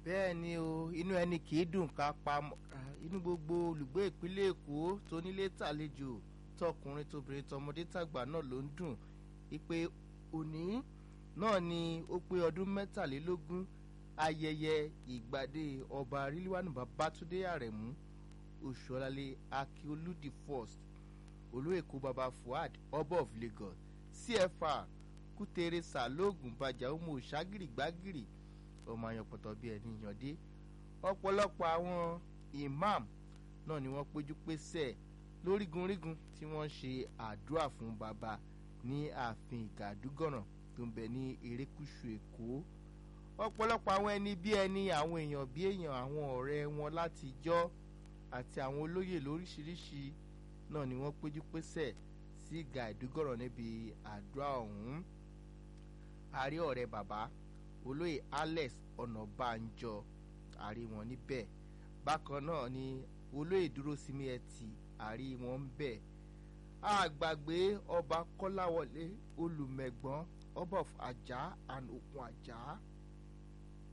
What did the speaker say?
bẹ́ẹ̀ ni o inú ẹni kì í dùn ká pa inú gbogbo olùgbé ìpínlẹ̀ èkó tó nílé tàlejò tọkùnrin tóbìnrin tọmọdé tàgbà náà ló ń dùn wípé òní náà ni ó pé ọdún mẹ́tàlélógún ayẹyẹ ìgbàdé ọba ríliwánu babátúndé àrẹ̀mú oṣùọ̀lálẹ̀ akíolú the first olú èkó baba fuad ọba of lagos cfr kútere sàlóògùn bàjá ọmọ òṣàgìrì gbàgìrì ọmọ àyànpọ̀tọ̀ bíi ẹni yànde ọ̀pọ̀lọpọ̀ àwọn imam náà ni wọ́n péjú pésẹ̀ lórígunrígun tí wọ́n ń ṣe àdúrà fún baba ní ààfin ìgàdúgọ̀ràn tó ń bẹ ní erékùṣù èkó ọ̀pọ̀lọpọ̀ àwọn ẹni bí ẹni àwọn èèyàn bí èèyàn àwọn ọ̀rẹ́ wọn láti jọ́ àti àwọn olóyè lóríṣiríṣi náà ni wọ́n péjú pésẹ̀ sí ìgàdúgọ̀ràn níbi àdúrà ọ̀hún àrí ọ̀rẹ́ bàbá olóyè alex ọ̀nàbànjọ àrí wọn níbẹ̀ bákan náà ni olóyè dúró sími ẹtì àrí wọn ń bẹ̀ àgbàgbé ọba kọ́láwọlé olùmẹ̀gbọ́n ọba of ajá and òkun ajá